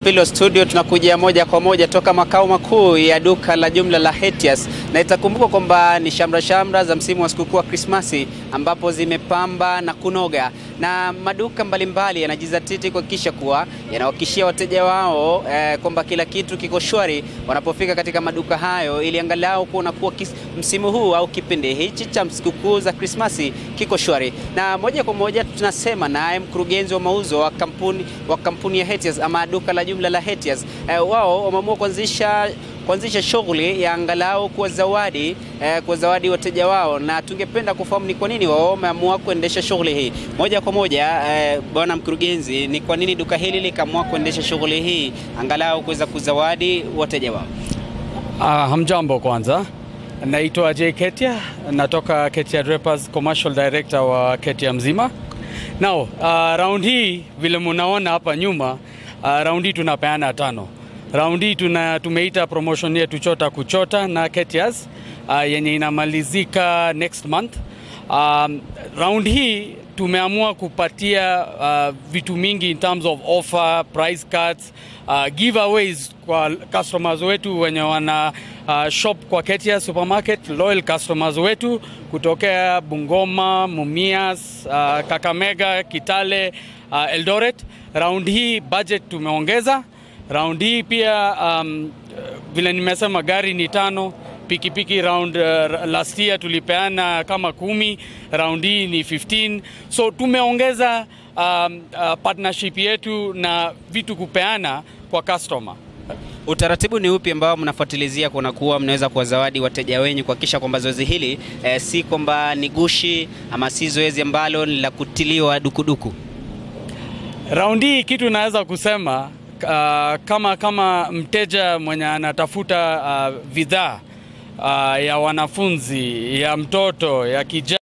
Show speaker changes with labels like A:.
A: Pilo studio tunakuja moja kwa moja toka makao makuu ya duka la jumla la Hetias, na itakumbuka kwamba ni shamra shamra za msimu wa sikukuu wa Krismasi ambapo zimepamba na kunoga, na maduka mbalimbali yanajizatiti kuhakikisha kuwa yanawahakikishia wateja wao eh, kwamba kila kitu kiko shwari wanapofika katika maduka hayo, ili angalau kuona kuwa msimu huu au kipindi hichi cha sikukuu za Krismasi kiko shwari. Na moja kwa moja tunasema naye mkurugenzi wa mauzo wa kampuni, wa kampuni ya Hetias ama duka la jumla la Hetias. Eh, wao wameamua kuanzisha kuanzisha shughuli ya angalau kuwa zawadi eh, kuwa zawadi wateja wao, na tungependa kufahamu ni kwa nini wao wameamua kuendesha shughuli hii moja kwa moja. Eh, bwana mkurugenzi, ni kwa nini duka hili likaamua kuendesha shughuli hii angalau kuweza kuzawadi wateja wao?
B: Uh, hamjambo kwanza, naitwa Jay Ketia, natoka Ketia Drapers, commercial director wa Ketia mzima. Now, uh, round hii vile munaona hapa nyuma, uh, round hii tunapeana tano. Round hii tuna tumeita promotion yetu chota kuchota na Ketias uh, yenye inamalizika next month. Um, round hii tumeamua kupatia uh, vitu mingi in terms of offer, price cuts, uh, giveaways kwa customers wetu wenye wana uh, shop kwa Ketia supermarket, loyal customers wetu kutokea Bungoma, Mumias, uh, Kakamega, Kitale, uh, Eldoret. Round hii budget tumeongeza. Round hii pia um, vile nimesema gari ni tano pikipiki round uh, last year tulipeana kama kumi, round hii ni 15. So tumeongeza um, uh, partnership yetu na vitu kupeana kwa customer.
A: Utaratibu ni upi ambao mnafuatilizia kuona kuwa mnaweza kuwazawadi wateja wenyu kuhakikisha kwamba zoezi hili eh, si kwamba ni gushi ama si zoezi ambalo ni la kutiliwa dukuduku?
B: Round hii kitu naweza kusema uh, kama kama mteja mwenye anatafuta uh, bidhaa uh, ya wanafunzi, ya mtoto, ya kijana